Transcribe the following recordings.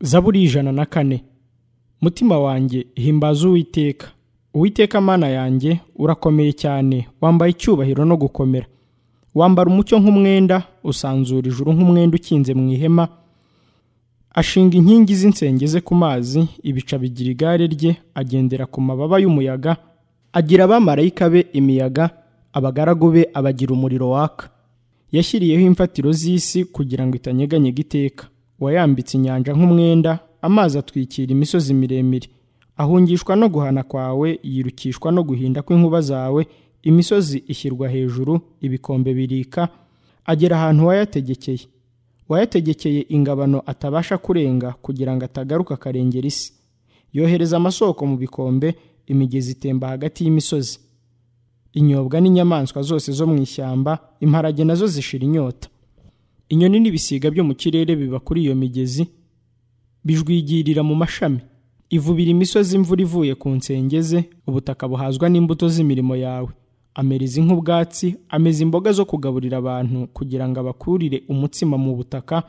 zaburi ijana na kane mutima wanjye himbaza uwiteka uwiteka amana yanjye urakomeye cyane wambaye icyubahiro no gukomera wambara umucyo nk'umwenda usanzura ijuru nk'umwenda ukinze mu ihema ashinga inkingi z'insenge ze ku mazi ibica bigira igare rye agendera ku mababa y'umuyaga agira abamarayika be imiyaga abagaragu be abagira umuriro waka yashyiriyeho imfatiro z'isi kugira ngo itanyeganyega iteka wayambitse inyanja nk'umwenda amazi atwikira imisozi miremire ahungishwa no guhana kwawe yirukishwa no guhinda kw'inkuba zawe imisozi ishyirwa hejuru ibikombe birika agera ahantu wayategekeye wayategekeye ingabano atabasha kurenga kugira ngo atagaruka akarengera isi yohereza amasoko mu bikombe imigezi itemba hagati y'imisozi inyobwa n'inyamaswa zose zo mu ishyamba imparage nazo zishira inyota inyoni n'ibisiga byo mu kirere biba kuri iyo migezi bijwigirira mu mashami ivubira imisozi imvura ivuye ku nsenge ze ubutaka buhazwa n'imbuto z'imirimo yawe amereza nk'ubwatsi ameza imboga zo kugaburira abantu kugira ngo abakurire umutsima mu butaka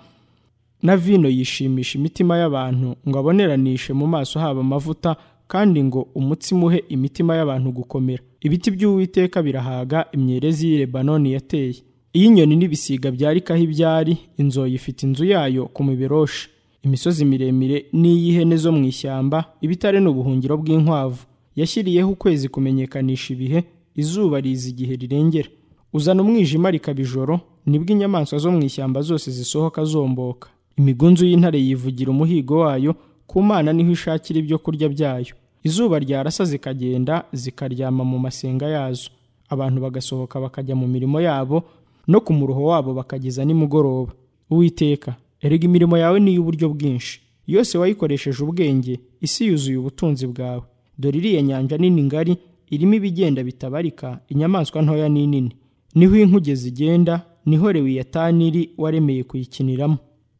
na vino yishimisha imitima y'abantu ngo aboneranishe mu maso haba amavuta kandi ngo umutsima uhe imitima y'abantu gukomera ibiti by'uwiteka birahaga imyerezi y'i lebanoni yateye iyo inyoni n'ibisiga byarikaho ibyari inzoyi ifite inzu yayo ku miberoshi imisozi miremire n'iy'ihene zo mu ishyamba ibitare ni ubuhungiro bw'inkwavu yashyiriyeho ukwezi kumenyekanisha ibihe izuba riza igihe rirengera uzana umwijima rikaba ijoro nibwo inyamaswa zo mu ishyamba zose zisohoka zomboka imigunzu y'intare yivugira umuhigo wayo ku mana niho ishakira ibyo kurya byayo izuba ryarasa zikagenda zikaryama mu masenga yazo abantu bagasohoka bakajya mu mirimo yabo no ku muruho wabo bakageza nimugoroba uwiteka erega imirimo yawe ni iy'uburyo bwinshi yose wayikoresheje ubwenge isi yuzuye ubutunzi bwawe dore iriya nyanja nini ngari irimo ibigenda bitabarika inyamaswa ntoya n'inini niho inkuge zigenda niho lewiyatani iri waremeye kuyikiniramo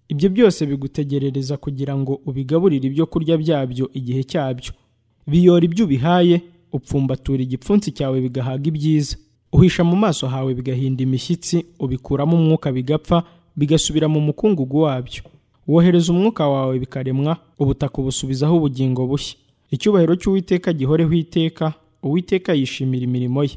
ibyo byose bigutegerereza kugira ngo ubigaburire ibyo kurya byabyo igihe cyabyo biyora ibyo ubihaye upfumbatura igipfunsi cyawe bigahaga ibyiza uhisha mu maso hawe bigahinda imishyitsi ubikuramo umwuka bigapfa bigasubira mu mukungugu wabyo wohereza umwuka wawe bikaremwa ubutaka ubusubizaho ubugingo bushya icyubahiro cy'uwiteka gihoreho iteka uwiteka yishimira imirimo ye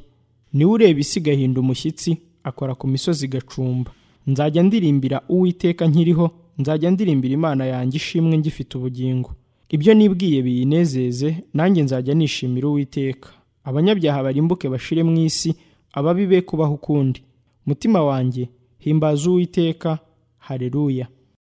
niwe ureba isi igahinda umushyitsi akora ku misozi igacumba nzajya ndirimbira uwiteka nkiriho nzajya ndirimbira imana yanjye ishimwe ngifite ubugingo ibyo nibwiye biyinezeze nanjye nzajya nishimira uwiteka abanyabyaha barimbuke bashire mu isi ababi be kubaho ukundi mutima wanjye himbaza uwiteka hareruya